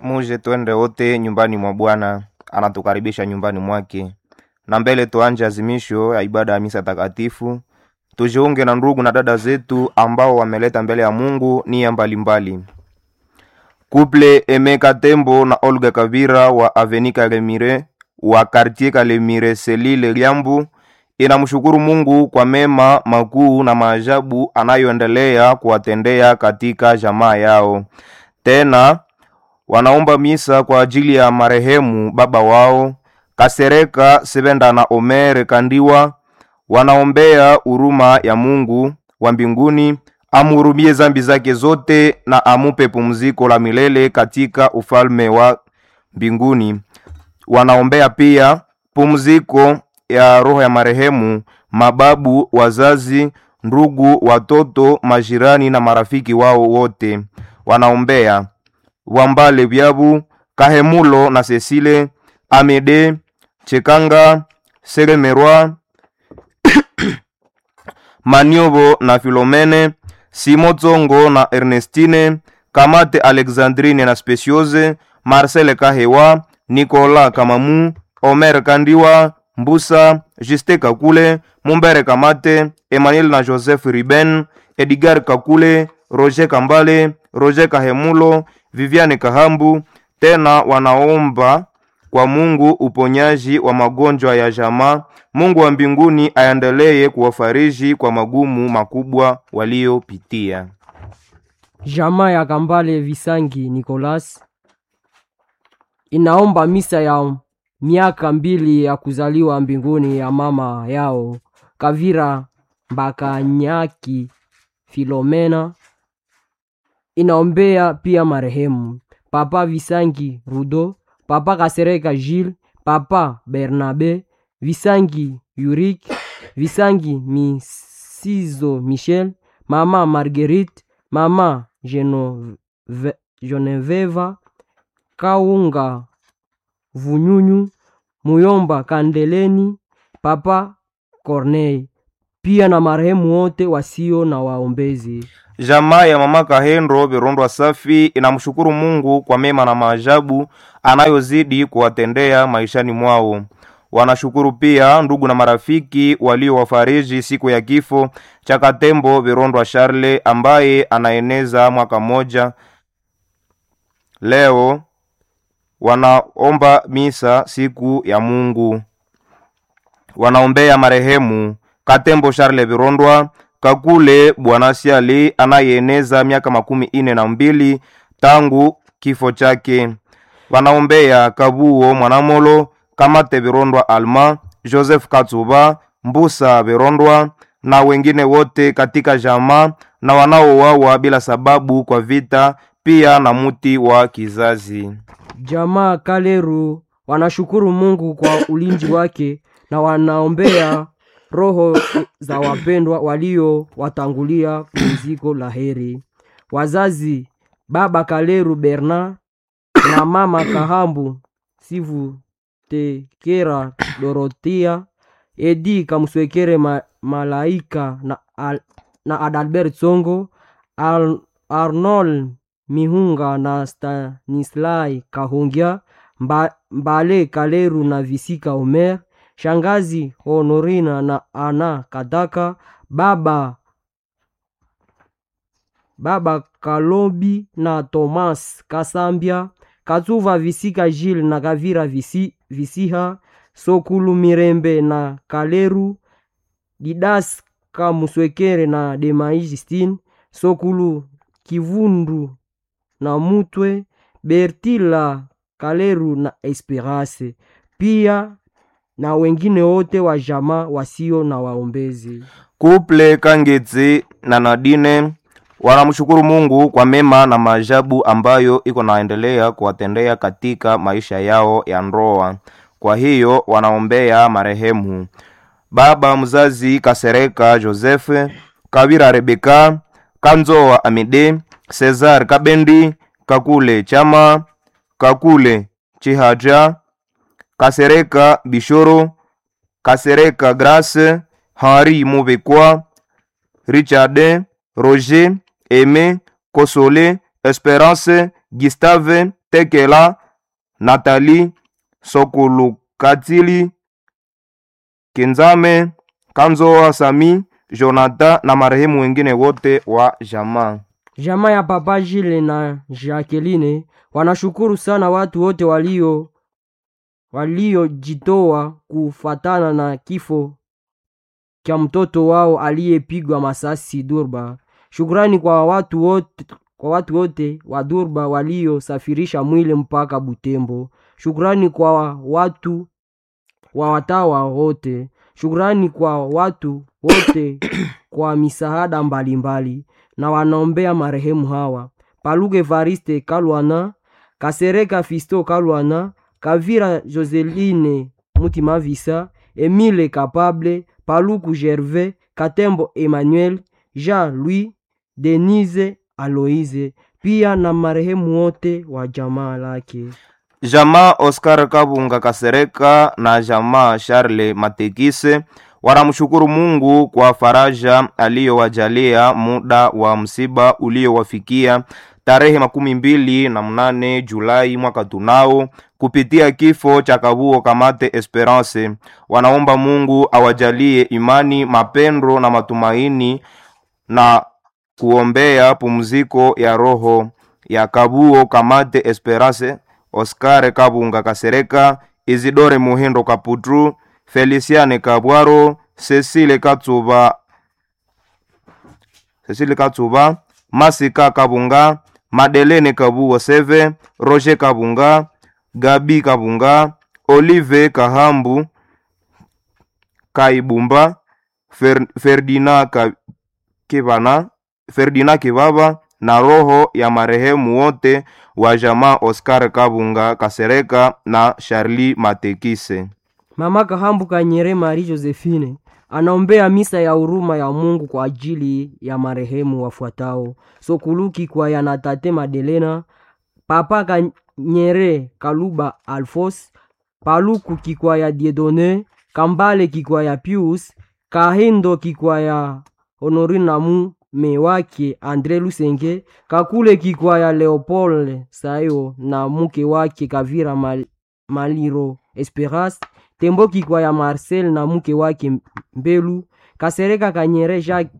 Muje twende wote nyumbani mwa Bwana, anatukaribisha nyumbani mwake. Na mbele tuanje azimisho ya ibada ya misa takatifu, tujiunge na ndugu na dada zetu ambao wameleta mbele ya Mungu nia mbalimbali. Kuple Emeka Tembo na Olga Kavira wa Aveni Kalemire wa Quartier Kalemire Selile Liambu inamshukuru Mungu kwa mema makuu na maajabu anayoendelea kuwatendea katika jamaa yao. Tena wanaomba misa kwa ajili ya marehemu baba wao Kasereka Sebenda na Omer Kandiwa. Wanaombea huruma ya Mungu wa mbinguni amhurumie zambi zake zote na amupe pumziko la milele katika ufalme wa mbinguni. Wanaombea pia pumziko ya roho ya marehemu mababu, wazazi, ndugu, watoto, majirani na marafiki wao wote. Wanaombea Wambale Byabu, Kahemulo na Cecile, Amede, Chekanga, Selemerwa, Maniobo na Filomene, Simo Tsongo na Ernestine, Kamate Alexandrine na Speciose, Marcel Kahewa, Nicolas Kamamu, Omer Kandiwa, Mbusa, Juste Kakule, Mumbere Kamate, Emmanuel na Joseph Riben, Edgar Kakule, Roger Kambale, Roger Kahemulo, Viviane Kahambu. Tena wanaomba kwa Mungu uponyaji wa magonjwa ya jamaa. Mungu wa mbinguni aendelee kuwafariji kwa magumu makubwa waliopitia. Jamaa ya Kambale Visangi Nicolas inaomba misa ya miaka mbili ya kuzaliwa mbinguni ya mama yao Kavira Mbakanyaki Filomena. Inaombea pia marehemu Papa Visangi Rudo, Papa Kasereka Gilles, Papa Bernabe Visangi Yurik, Visangi Misizo Michel, Mama Marguerite, Mama Genove- Genoveva Kaunga Vunyunyu, Muyomba Kandeleni, Papa Corneille, pia na marehemu wote wasio na waombezi. Jamaa ya mama Kahendo Virondwa Safi inamshukuru Mungu kwa mema na maajabu anayozidi kuwatendea maishani mwao. Wanashukuru pia ndugu na marafiki waliowafariji siku ya kifo cha Katembo Virondwa Charle ambaye anaeneza mwaka mmoja. Leo wanaomba misa siku ya Mungu. Wanaombea marehemu Katembo Charle Virondwa Kakule Bwana Siali anayeeneza miaka makumi ine na mbili tangu kifo chake. Wanaombea Kabuo Mwanamolo Kamate Virondwa Alma Joseph Katsuba Mbusa Virondwa na wengine wote katika jamaa na wanaouawa bila sababu kwa vita, pia na muti wa kizazi. Jamaa Kaleru wanashukuru Mungu kwa ulinzi wake na wanaombea roho za wapendwa walio watangulia pumziko la heri. Wazazi baba Kaleru Bernard na mama Kahambu Sivu Tekera Dorotia Edi Kamswekere ma, Malaika na, Al, na Adalbert Songo Al, Arnold Mihunga na Stanislai Kahungia Mba, Mbale Kaleru na Visika Omer Shangazi Honorina na Ana Kadaka Baba Baba Kalobi na Thomas Kasambia Katsuva Visika Gilles na Gavira Visi, Visiha Sokulu Mirembe na Kaleru Didas Kamuswekere na Demai Justine Sokulu Kivundu na Mutwe Bertila Kaleru na Esperance pia na wengine wote wa jamaa wasio na waombezi. Kuple Kangetse na Nadine wanamshukuru Mungu kwa mema na maajabu ambayo iko naendelea kuwatendea katika maisha yao ya ndoa. Kwa hiyo wanaombea marehemu baba mzazi Kasereka Joseph, Kawira Rebeka, Kanzoa Amide, Cesar Kabendi, Kakule Chama, Kakule Chihaja, Kasereka Bishoro, Kasereka Grace, Henri Mubekwa, Richard, Roger, Aime, Kosole, Esperance, Gustave, Tekela, Nathalie, Sokulukatili, Kenzame, Kanzoa Sami, Jonathan na marehemu wengine wote wa jamaa. Jamaa ya Papa Jile na Jacqueline wanashukuru sana watu wote walio waliojitoa kufatana na kifo cha mtoto wao aliyepigwa masasi Durba. Shukrani kwa watu wote, kwa watu wote wa Durba waliosafirisha mwili mpaka Butembo. Shukrani kwa watu wa watawa wote. Shukrani kwa watu wote kwa misaada mbalimbali na wanaombea marehemu hawa Paluge Evariste Kalwana, Kasereka Fisto Kalwana, Kavira Joseline Mutima Visa, Emile Kapable, Paluku Gervais, Katembo Emmanuel, Jean-Louis, Denise Aloise, pia na marehemu wote wa jamaa lake. Jamaa Oscar Kabunga Kasereka na jamaa Charles Matekise wanamshukuru Mungu kwa faraja aliyowajalia muda wa msiba uliowafikia tarehe makumi mbili na mnane Julai mwaka tunao kupitia kifo cha Kabuo Kamate Esperance. Wanaomba Mungu awajalie imani, mapendo na matumaini na kuombea pumziko ya roho ya Kabuo Kamate Esperance, Oscar Kabunga Kasereka, Isidore Muhindo Kaputru, Feliciane Kabwaro, Cecile Katsuba, Cecile Katsuba, Masika Kabunga, Madelene Kabuo Seve, Roger Kabunga, Gabi Kabunga, Olive Kahambu, Kaibumba, Fer, Ferdinand Ka, Kibana, Ferdinand Kibaba na roho ya marehemu wote wa jamaa Oscar Kabunga Kasereka na Charlie Matekise. Mama Kahambu Kanyere Marie Josephine anaombea misa ya huruma ya Mungu kwa ajili ya marehemu wafuatao: Sokuluki kwa ya na tate Madelena, Papa Kanyere Kaluba Alfos, Paluku Kikwaya Diedone, Kambale Kikwaya Pius, Kahindo Kikwaya Honorine na mume wake Andre Lusenge, Kakule Kikwaya Leopold Sayo na mke wake Kavira Mal Maliro Esperance Tembo Kikwaya Marcel na mke wake Mbelu, Kasereka Kanyere Jacques,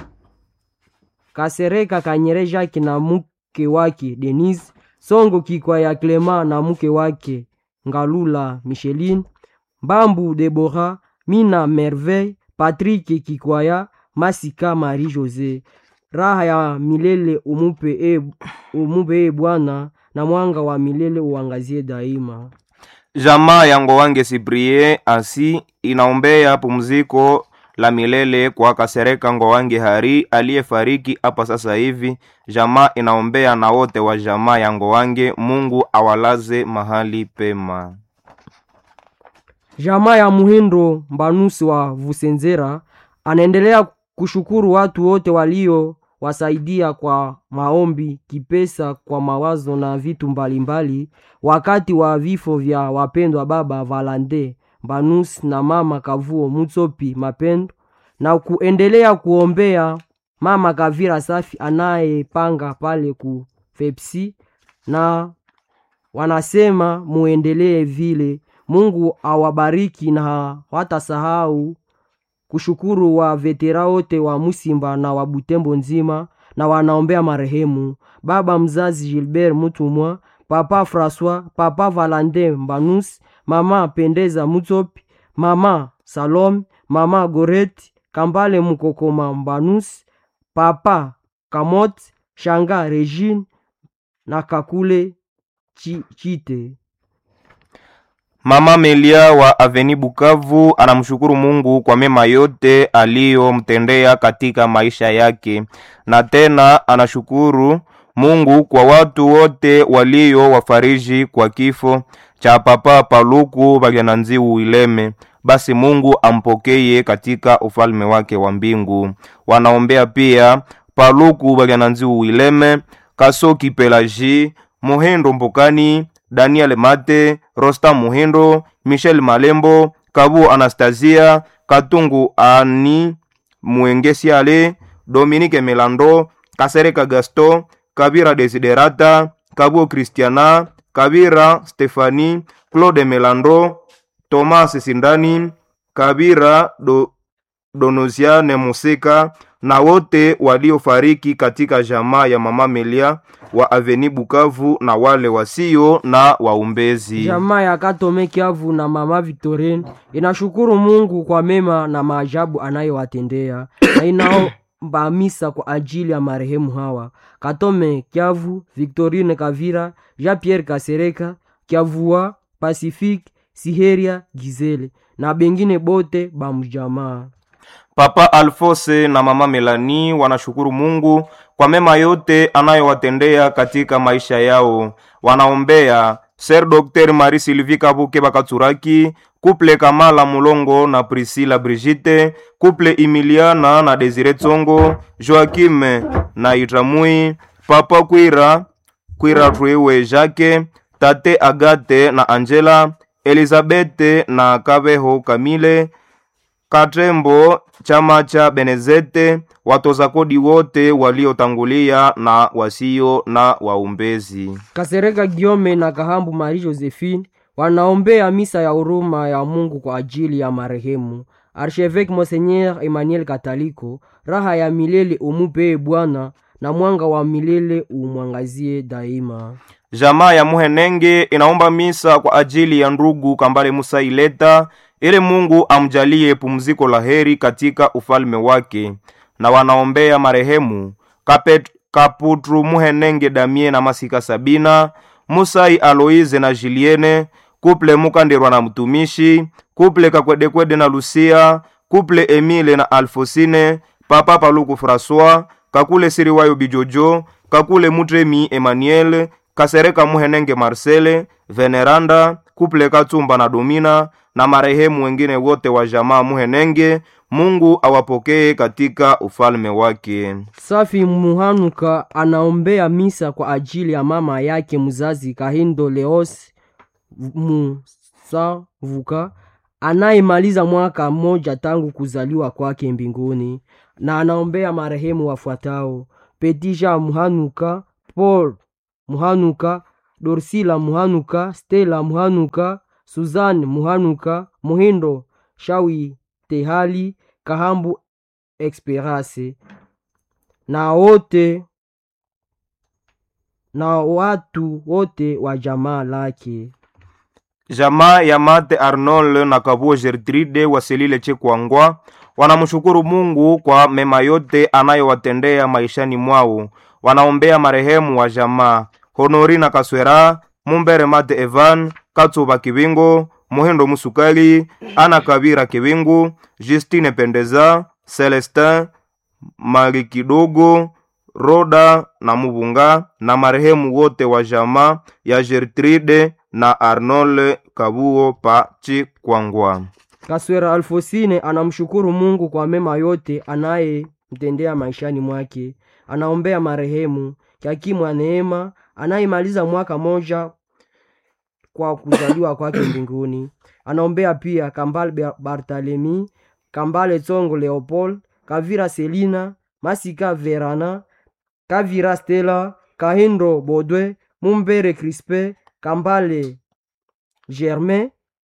Kasereka Kanyere Jacques na mke wake Denise, Songo Kikwaya Clement na mke wake Ngalula Micheline, Mbambu Deborah, Mina Merveille, Patrick Kikwaya, Masika Marie Jose. Raha ya milele umupe e, umupe e Bwana na mwanga wa milele uangazie daima. Jamaa ya Ngowange Siprie asi inaombea pumziko la milele kwa Kasereka Ngowange Hari aliyefariki hapa sasa hivi. Jamaa inaombea na wote wa jamaa ya Ngowange, Mungu awalaze mahali pema. Jamaa ya Muhindo Mbanusi wa Vusenzera anaendelea kushukuru watu wote walio wasaidia kwa maombi, kipesa, kwa mawazo na vitu mbalimbali mbali, wakati wa vifo vya wapendwa baba Valande Mbanus na mama Kavuo Mutsopi Mapendo, na kuendelea kuombea mama Kavira Safi anayepanga pale ku Fepsi, na wanasema muendelee vile. Mungu awabariki na watasahau kushukuru wa vetera wote wa Musimba na wa Butembo nzima, na wanaombea marehemu baba mzazi Gilbert Mutumwa, papa Francois, papa Valande Mbanus, mama Pendeza Mutsopi, mama Salome, mama Goreti Kambale Mukokoma Mbanus, papa Kamot Shanga Regine na Kakule Chi, Chite. Mama Melia wa Aveni Bukavu anamshukuru Mungu kwa mema yote aliyomtendea katika maisha yake, na tena anashukuru Mungu kwa watu wote walio wafariji kwa kifo cha papa Paluku Bagyananziu Wileme. Basi Mungu ampokeye katika ufalme wake wa mbingu. Wanaombea pia Paluku Bagyananziu Wileme, Kasoki Pelaji, Muhendo Mbokani, Daniel Mate, Rosta Muhindo, Michel Malembo, Kabu Anastasia, Katungu Ani, Muengesiale, Dominique Melando, Kasereka Gaston, kabira desiderata kabuo kristiana kabira stefani claude melandro tomas sindani kabira do, donosiane musika na wote waliofariki katika jamaa ya mama melia wa aveni bukavu na wale wasio na waumbezi Jamaa ya Katome Kiavu na mama Victorine inashukuru Mungu kwa mema na maajabu anayowatendea na inaomba misa kwa ajili ya marehemu hawa Katome Kiavu, Victorine Kavira, Jean Pierre Kasereka, Kiavua, Pacifique, Siheria, Gizele na bengine bote bamjamaa. Papa Alfose na mama Melani wanashukuru Mungu kwa mema yote anayowatendea katika maisha yao. Wanaombea Ser Dr. Marie Sylvie Kabuke Bakatsuraki, Couple Kamala Mulongo na Priscilla Brigitte, Couple Emiliana na Desire Tsongo, Joakim na Itramui, Papa Kwira, Kwira Rwewe Jacques, Tate Agate na Angela, Elizabeth na Kabeho Kamile, Katembo, chama cha Benezete, watoza kodi wote waliotangulia na wasio na waumbezi. Kasereka Giome na Kahambu Marie Josephine wanaombea misa ya huruma ya Mungu kwa ajili ya marehemu Archevêque Monseigneur Emmanuel Kataliko. Raha ya milele umupee Bwana na mwanga wa milele umwangazie daima. Jamaa ya Muhenenge inaomba misa kwa ajili ya ndugu Kambale Musa Ileta ili Mungu amjalie pumziko la heri katika ufalme wake, na wanaombea marehemu Kapet, Kaputru Muhenenge Damie na Masika Sabina, Musai Aloize na Juliene, Kuple Mukandirwa na mtumishi, Kuple Kakwedekwede na Lucia, Kuple Emile na Alfosine, Papa Paluku François, Kakule Siriwayo Bijojo, Kakule Mutremi Emmanuel, Kasereka Muhenenge Marcele, Veneranda, Kuple Katumba na Domina na marehemu wengine wote wa jamaa Muhenenge. Mungu awapokee katika ufalme wake. Safi Muhanuka anaombea misa kwa ajili ya mama yake mzazi Kahindo Leos Musavuka anayemaliza mwaka mmoja tangu kuzaliwa kwake mbinguni, na anaombea marehemu wafuatao: Petisha Muhanuka, Paul Muhanuka, Dorsila Muhanuka, Stella Muhanuka, Suzanne Muhanuka, Muhindo Shawi Tehali, Kahambu Esperance na wote na watu wote wa jamaa lake. Jamaa ya Mate Arnold na Kabuo Gertrude wasilile Chekwangwa wanamshukuru Mungu kwa mema yote anayowatendea maishani mwao. Wanaombea marehemu wa jamaa Honorina Kaswera, Mumbere Mate Evan, Katsuba Kibingo, Muhindo Musukali, Ana Kabira Kibingu, Justine Pendeza, Celestin Malikidogo, Roda na Mubunga na marehemu wote wa jamaa ya Gertrude na Arnold Kabuo pa Chikwangwa. Kaswera Alfosine anamshukuru Mungu kwa mema yote anayemtendea maishani mwake. Anaombea marehemu Kiakimu Neema anayemaliza mwaka moja kwa kuzaliwa kwake mbinguni. Anaombea pia Kambale Bartalemi, Kambale Tsongo Leopold, Kavira Selina, Masika Verana, Kavira Stella, Kahindo Bodwe, Mumbere Crispe, Kambale Germain,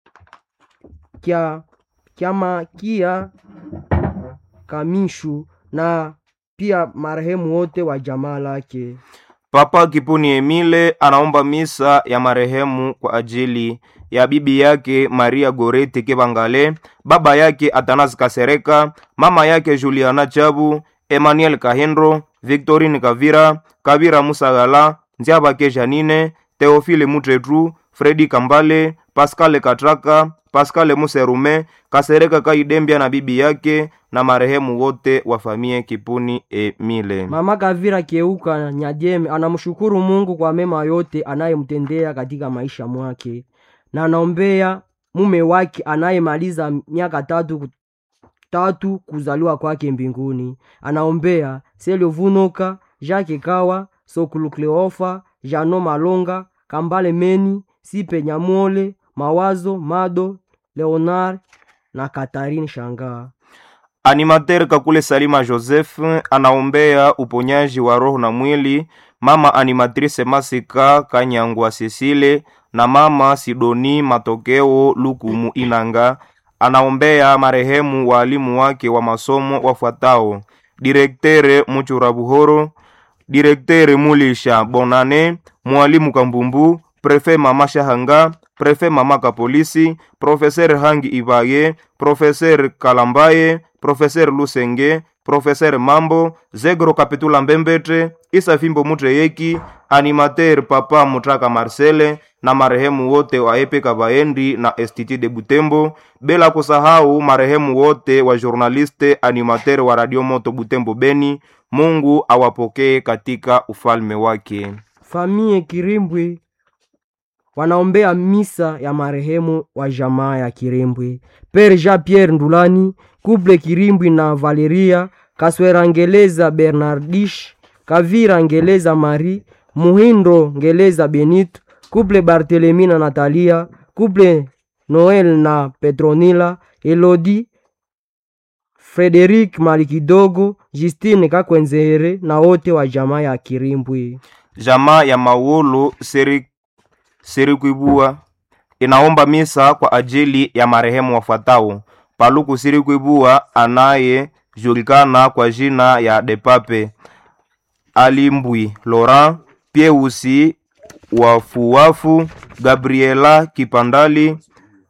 Kia Kiamakia Kamishu na pia marehemu wote wa jamaa lake. Papa Kipuni Emile anaomba misa ya marehemu kwa ajili ya bibi yake Maria Gorete Kebangale, baba yake Atanas Kasereka, mama yake Juliana Chabu, Emmanuel Kahindro, Victorine Kavira, Kavira Musagala, Nziabake Janine, Theophile Mutretru, Fredi Kambale, Pascal Katraka, Pascal Muserume, Kasereka Kaidembia na bibi yake na marehemu wote wa famie Kipuni Emile. Mama Kavira Keuka Nyajeme anamshukuru Mungu kwa mema yote anayemtendea katika maisha mwake, na anaombea mume wake anayemaliza miaka tatu tatu kuzaliwa kwake mbinguni. Anaombea Selio Vunoka, Jacques Kawa, Sokulu Kleofa, Jano Malonga, Kambale Meni, Sipe Nyamwole, Mawazo Mado, Leonard na Katarine Shangaa. Animateur Kakule Salima Joseph anaombea uponyaji wa roho na mwili mama animatrice Masika Kanyangwa Cecile na mama Sidoni Matokeo Lukumu Inanga. Anaombea marehemu waalimu wake wa masomo wafuatao: direktere Muchura Buhoro, direktere Mulisha Bonane, mwalimu Kambumbu, prefe mama Shahanga, prefe mama Kapolisi, profeser Hangi Ibaye, profeser Kalambaye, profeser Lusenge, profeser Mambo, Zegro Kapitula Mbembete, Isa Fimbo Mutreyeki, animateur Papa Mutraka Marcele na marehemu wote wa Epe Kabaendi na STT de Butembo, bila kusahau marehemu wote wa journaliste animateur wa Radio Moto Butembo Beni. Mungu awapokee katika ufalme wake. Famie Kirimbwe wanaombea misa ya marehemu wa jamaa ya Kirimbwe, Pere Jean Pierre Ndulani, Couple Kirimbwi na Valeria Kaswera Ngeleza Bernardish, Kavira Ngeleza Marie, Muhindo Ngeleza Benito, Couple Barthelemy na Natalia, Couple Noel na Petronila, Elodie Frederic Malikidogo, Justine Kakwenzere na wote wa jamaa ya Kirimbwe. Jamaa ya Mauolo Seri, Serikuibua inaomba misa kwa ajili ya marehemu wafuatao: Paluku Sirikuibua anayejulikana kwa jina ya Depape, Alimbwi Laurent, Pieusi Wafuwafu, Gabriela Kipandali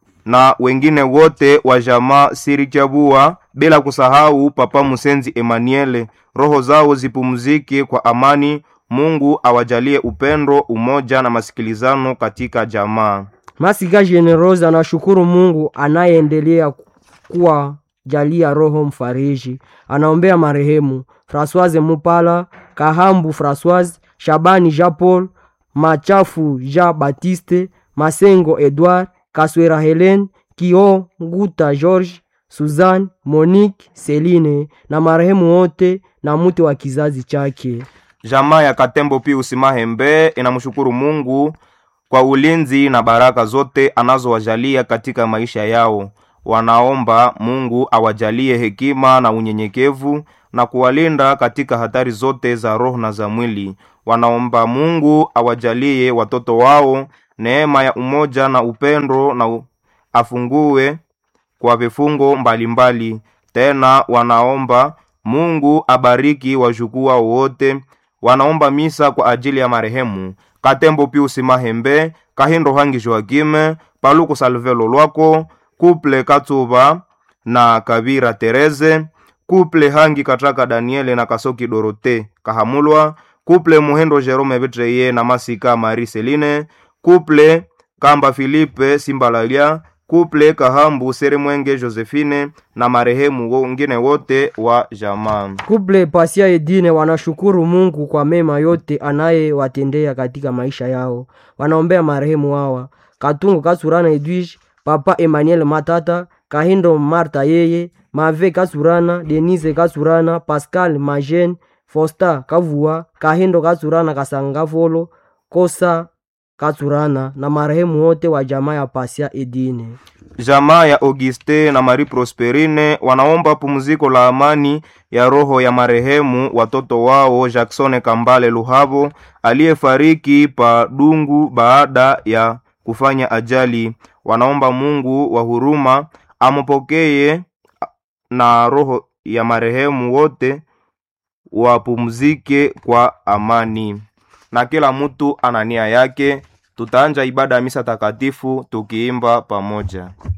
na wengine wote wa jamaa Sirichabua, bila kusahau Papa Musenzi Emmanuel. Roho zao zipumzike kwa amani. Mungu awajalie upendo, umoja na masikilizano katika jamaa. Masika Generose anashukuru Mungu anayeendelea kuwa jalia roho mfariji. Anaombea marehemu Françoise Mupala, Kahambu Françoise, Shabani Jean Paul, Machafu Jean Baptiste, Masengo Edouard, Kaswera Helen, Kio Nguta George, Suzanne, Monique, Celine na marehemu wote na mtu wa kizazi chake. Jamaa ya Katembo Pius Mahembe inamshukuru Mungu kwa ulinzi na baraka zote anazowajalia katika maisha yao. Wanaomba Mungu awajalie hekima na unyenyekevu na kuwalinda katika hatari zote za roho na za mwili. Wanaomba Mungu awajalie watoto wao neema ya umoja na upendo na u- afungue kwa vifungo mbalimbali. Tena wanaomba Mungu abariki wajukuu wao wote. Wanaomba misa kwa ajili ya marehemu Katembo Pius Mahembe, Kahindo Hangi Joakime, Paluku Salvelo Lwako, Kuple Katsuba na Kabira Tereze, Kuple Hangi Katraka Daniele na Kasoki Dorote Kahamulwa, Kuple Muhendo Jerome Betreye na Masika Marie Celine, Kuple Kamba Filipe Simbalalia, Kuple Kahambu Seremwenge Josephine na marehemu wengine wote wa jamaa. Kuple Pasia Edine wanashukuru Mungu kwa mema yote anayewatendea katika maisha yao. Wanaombea marehemu hawa: Katungu Kasurana Edwige, Papa Emmanuel Matata, Kahindo Marta yeye, Mave Kasurana, Denise Kasurana, Pascal Majen, Fosta Kavua, Kahindo Kasurana Kasangavolo, Kosa Kasurana na marehemu wote wa jamaa ya Pasia Edine. Jamaa ya Auguste na Marie Prosperine wanaomba pumziko la amani ya roho ya marehemu watoto wao Jackson Kambale Luhabo aliyefariki pa Dungu baada ya kufanya ajali. Wanaomba Mungu wa huruma ampokee na roho ya marehemu wote wapumzike kwa amani. Na kila mtu ana nia yake. Tutaanja ibada ya misa takatifu tukiimba pamoja.